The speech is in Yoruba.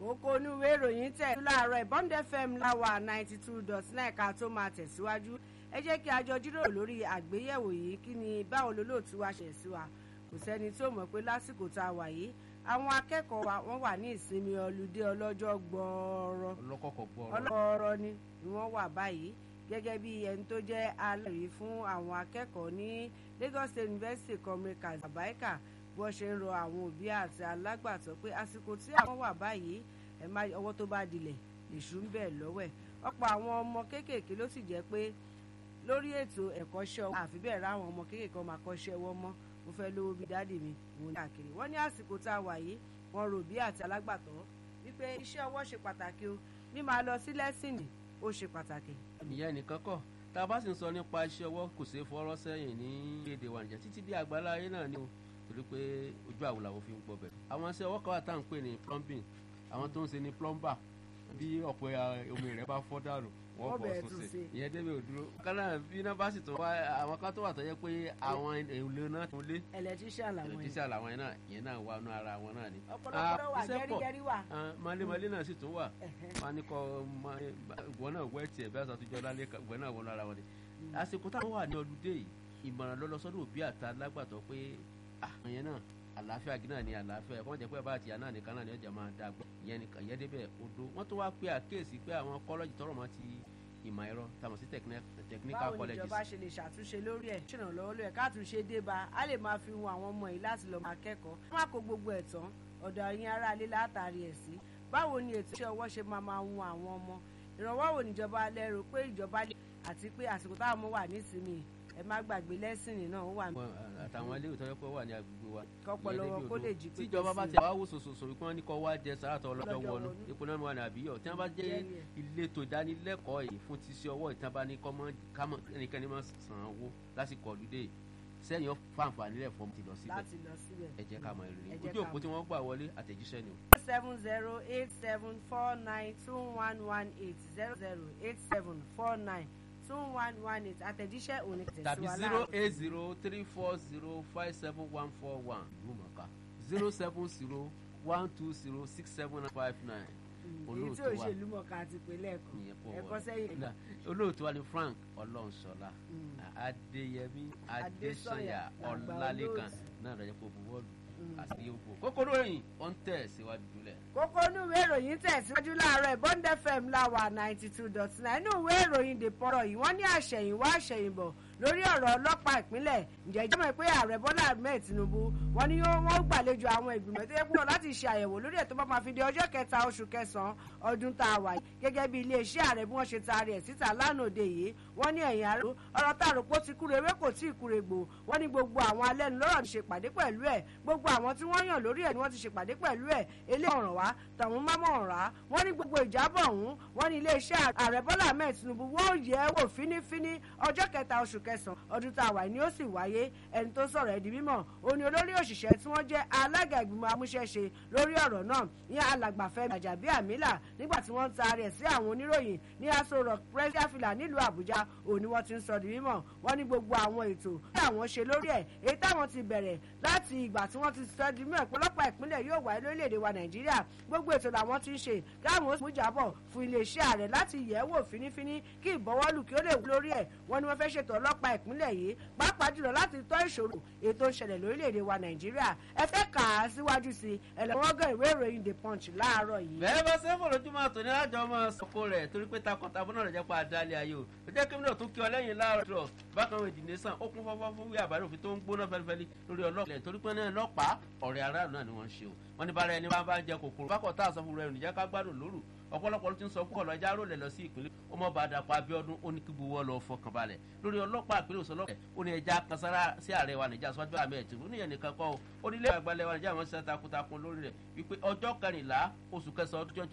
kókó onúwé ìròyìn tẹ̀ láàárọ̀ Bond FM láwà ninety two dot nine ká tó máa tẹ̀síwájú ẹ jẹ́ kí a jọ jíròrò lórí àgbéyẹ̀wò yìí kí ni báwo lolóòtú wa ṣẹ̀ sí wa kò sẹ́ni tí ó mọ̀ pé lásìkò tá a wà yìí àwọn akẹ́kọ̀ọ́ wa wọ́n wà ní ìsinmi ọlùdé ọlọ́jọ́ gbọ́ọ́rọ́ ọlọ́kọ̀ọ̀kọ̀ gbọ́ọ̀rọ̀ ọlọ́rọ̀ ni wọ́n wà báyìí gẹ́gẹ́ bí ẹni tó jẹ́ alẹ́rìí fún àwọn akẹ́kọ̀ọ́ ní Lagos State University comrade kazabaika bí wọ́n ṣe ń rọ àwọn òbí àti alágbàtọ́ pé àsìkò tí àwọn wà báyìí ẹ má ọwọ́ tó bá dilẹ̀ lèṣù ń bẹ̀ lọ́wọ́ ẹ̀ ọ̀pọ̀ àwọn ọmọ kéékèèké ló sì jẹ́ pé lórí ètò ẹ̀kọ́ṣẹ́ ọwọ́ àfi bẹ́ẹ̀ ráwọn ọmọ kéékèèké ọmọ akọ́ṣẹ́ ọwọ́ mọ́ mo fẹ́ lówó bíi dáàdì mi òun káàkiri wọ́n ní àsìkò tá a wà yìí wọ́n rò bí àti alágbàtọ́ wípé iṣẹ́ ọwọ́ ṣe pàtàkì o ní máa lọ sí lẹ́sìnì ó ṣe pàtàkì. ìyẹn nìkan kọ́ tá a bá sì ń sọ nípa iṣẹ́ ọwọ́ kò ṣeé fọwọ́ sẹ́yìn ní èdè wa nìjẹ́ títí bí àgbàlá ayé náà ni o torí pé ojú àwò làwọn fi ń gbọ́ bẹ̀. àwọn iṣẹ́ ọwọ́ kan wà tá à ń pè ní plumbing àwọn tó ń ṣe ní plumber bí ọ̀pọ̀ omi rẹ̀ bá fọ́ dànù wọ́n Wọ́n bọ̀ bẹ̀rẹ̀ tún tún ṣe ṣe. ìyẹn débi òdúró. kánà bí iná bá sì tún wá àwọn kan tó wà tó yẹ pé àwọn èlò náà tún lé electrician làwọn yẹn ẹlẹtíṣà làwọn yẹn náà yẹn náà wà nù ara wọn náà ni. ọ̀pọ̀lọpọ̀ ló wà Ah, iṣẹ́ pọ̀. gẹ́rígẹ́rí wà. Ah, malémalé náà sì tún wà Ẹ̀hẹ́. wọn ní kọ ìwọ náà wẹ tiẹ̀ bí àtúntò lálẹ́ ìwọ náà wọnú ara wọn ni. àsìkò táwọn wà ní ọlùdé yìí ìmọ̀ràn ló lọ sọ́dọ̀ òbí àti alágbàtọ́ pé àwọn yẹn náà àlàáfíà gí náà ni àlàáfíà ẹ̀kọ́ jẹ́ pé bá àtìyá náà nìkan náà ni ọjà máa dàgbà ìyẹn nìkan ìyẹn débẹ̀ odò wọ́n tó wá pé àkíyèsí pé àwọn kọ́lọ́jì tọrọ mọ́ ti ìmọ̀ ẹ̀rọ tàmọ̀ sí technical báwo ni colleges ìjọba ṣe lè ṣàtúnṣe lórí ẹ̀ ṣèrànlọ́wọ́ lórí ẹ̀ káàtúnṣe dé bá a lè máa fi wọn àwọn ọmọ yìí láti lọ́ọ́ máa kẹ́kọ̀ọ́ wọ́n má kó gbogbo ẹ̀ tán ọ̀dọ̀ ẹ̀yin ará ilé látàrí ẹ̀ sí báwo ni ètò iṣẹ́ ọwọ́ ṣe máa máa wọn àwọn ọmọ ìrànwọ́ wo níjọba lérò pé ìjọba lè àti pé àsìkò táwọn ọmọ wà nísìnyí ẹ má gbàgbé lẹ́sìnì náà ó wà ní Wọn, ah, àtàwọn ilé ìtọ́jú pé ó wà ní agbègbè wa kọ́pọ̀lọ́ ìyẹn wọn débi kó odò. lè jí pépé tíjọba bá sí i. ti wá wò sòsòsò wípé wọn ní kọ́ wá jẹ sàràtọ̀ ọlọ́jọ́ Ọlọ́jọ́ wọnú wọnú. epo náà wà ní àbíyọ̀ tí wọ́n bá jẹ́ Jẹ́rìí ẹ̀. ìletò ìdánilẹ́kọ̀ọ́ yìí fún ti ṣe ọwọ́ ìtàn bá ní kọ́mọ́ kámọ́ ẹnikẹ́ni máa san owó lásìkò ọ̀lùdé sẹ́yìn fáǹfààní rẹ̀ fọ́ọ̀mù ti lọ síbẹ̀ láti lọ síbẹ̀. ẹ jẹ́ ká mọ èrè Ẹ jẹ́ ojú ká òpó mọ̀. tí wọ́n gbà wọlé àtẹ̀jíṣẹ́ ni o. seven zero eight seven four nine two one one eight zero zero eight seven four nine two one one eight àtẹ̀jíṣẹ́ òní tàbí tẹ̀síwá zero láàárọ̀. eight zero three four zero five seven one four one ìlú mọ̀ká zero seven zero one two zero six seven five nine èyí tí olóòtú wa òṣèlú mọ̀ká àti ìpínlẹ̀ ẹ̀kọ́ ìyẹn pọ̀ ẹ̀kọ́ wọlé. sẹ́yìn Náà, olóòtú wa ni Frank Ọlọ́runṣọlá Mm. Adéyẹmí Adésọyà, Adésọyà làgbà Ọlálékan olóòtú. náà lọ́jọ́ pé buwọ́lù Mm. àti yòókù kókóró ẹ̀yìn ó ń tẹ̀ síwájú jùlẹ̀. kókó inú ìwé ìròyìn tẹ̀síwájú láàárọ̀ Bond FM láwà ninety two dot nine inú ìwé ìròyìn The Punch yìí wọ́n ní àṣẹ̀yìnwá àṣẹ̀yìnbọ̀ lórí ọ̀rọ̀ ọlọ́pàá ìpínlẹ̀ ǹjẹ́ ìjọba pé ààrẹ Bọ́lá Ahmed Tinubu wọ́n ní yóò- wọ́n gbàlejò àwọn ìgbìmọ̀ tó yẹ kúrò láti ṣe àyẹ̀wò lórí ẹ̀ tó bá máa fi di ọjọ́ kẹta oṣù kẹsàn-án ọdún tá a wà yìí gẹ́gẹ́ bí iléeṣẹ́ ààrẹ bí wọ́n ṣe taari ẹ̀ síta lánàá òde yìí wọ́n ní ẹ̀yìn àrò ọ̀rọ̀ tá a rò pé ó ti kúrò ewé kò tí ì kúrò gbò wọ́n ní gbogbo àwọn alẹ́nulọ́rọ̀ ti ṣèpàdé pẹ̀lú ẹ̀ gbogbo àwọn tí wọ́n yàn lórí ẹ̀ ni wọ́n ti ṣèpàdé pẹ̀lú ẹ̀ eléyìí ọ̀ràn wá tàwọn mámọ̀ ọ̀rá wọ́n ní gbogbo ìjábọ̀ ọ̀hún wọ́n ní iléeṣẹ́ ààrẹ Bọ́lá Ahmed Tinubu wọ́n yẹ̀ ẹ́ wò fínífíní ọjọ́ kẹta oṣù kẹsàn-án ọdún tá a wà ní ó sì wáyé ẹni tó sọ̀rọ̀ ẹ̀ di mímọ̀ ó ní olórí òṣìṣẹ́ tí wọ́n jẹ́ alága ìgbìmọ̀ amúṣẹ́ṣe lórí ọ̀rọ̀ náà ní alàgbàfẹ́ Gàjàbíàmílà nígbà tí wọ́n ń taari ẹ̀ sí àwọn oníròyìn ní Aso Rock Press fìlà nílùú Àbújá òní wọ́n ti ń sọ di mímọ̀ wọ́n ní gbogbo àwọn ètò tí àwọn ṣe lórí ẹ̀ èyí táwọn ti bẹ̀rẹ̀ láti ìgbà tí wọ́n ti sọ di mímọ̀ ìpọ́lọ́pàá ìpínlẹ̀ yóò wáyé lórílẹ̀‐èdè wa Nàìjíríà gbogbo ètò làwọn ti ń ṣe káwọn ó mú jábọ̀ fún iléeṣẹ́ ààrẹ láti yẹ̀ ẹ́ wò fínífíní kí ìbọwọ́lù kí ó lè wú lórí ẹ̀ wọ́n ní wọ́n fẹ́ ṣètò ọlọ́pàá ìpínlẹ̀ yìí pàápàá jùlọ láti tọ́ ìṣòro ètò ìṣẹ̀lẹ̀ lórílẹ̀‐èdè wa Nàìjíríà ẹ fẹ́ kà á síwájú sí i ẹ̀lẹ́wọ́gàn ìwé ìròyìn The Punch láàárọ̀ yìí. bẹ́ẹ̀ bá sẹ́fọ̀ lójúmọ́ àtòní lájọ ọmọ sọ́kò rẹ̀ torí pé takọ̀tabo náà rẹ̀ jẹ́ pa àdálẹ̀ ayé o ó jẹ́ kíni náà tó kí ọ lẹ́yìn láàárọ̀ bákan òdì nìsan ó kún fọ́fọ́ fún wíwá àbárí òfin tó ń gbóná fẹ́lifẹ́li lórí ọlọ́pàá torí pé náà lọ́pàá ọ̀rẹ́ aráàlú náà ni wọ́n ń ṣe o wọ́n ní bára ẹni bá ń jẹ kòkòrò bákọ̀ tá a sọ fún rẹ̀ nìjẹ́ ká gbádùn lóru ọ̀pọ̀lọpọ̀ ló ti ń sọ púpọ̀ lọ́jà rò lẹ̀ lọ sí ìpínlẹ̀ ó mọ̀ bá dàpọ̀ Abíọ́dún ó ní kí gbowó lọ fọkàn balẹ̀ lórí ọlọ́pàá ìpínlẹ̀ òsọ lọ́pẹ̀ ó ní ẹja kansára sí ààrẹ wa Nàìjíríà sọ́jú àmì ẹ̀tì ó níyẹn nìkan kọ́ ó nílé àgbàlẹ̀ wa Nàìjíríà wọn ṣiṣẹ́ takuntakun lórí rẹ̀ wípé ọjọ́ kẹrìnlá oṣù kẹsàn-án ọdún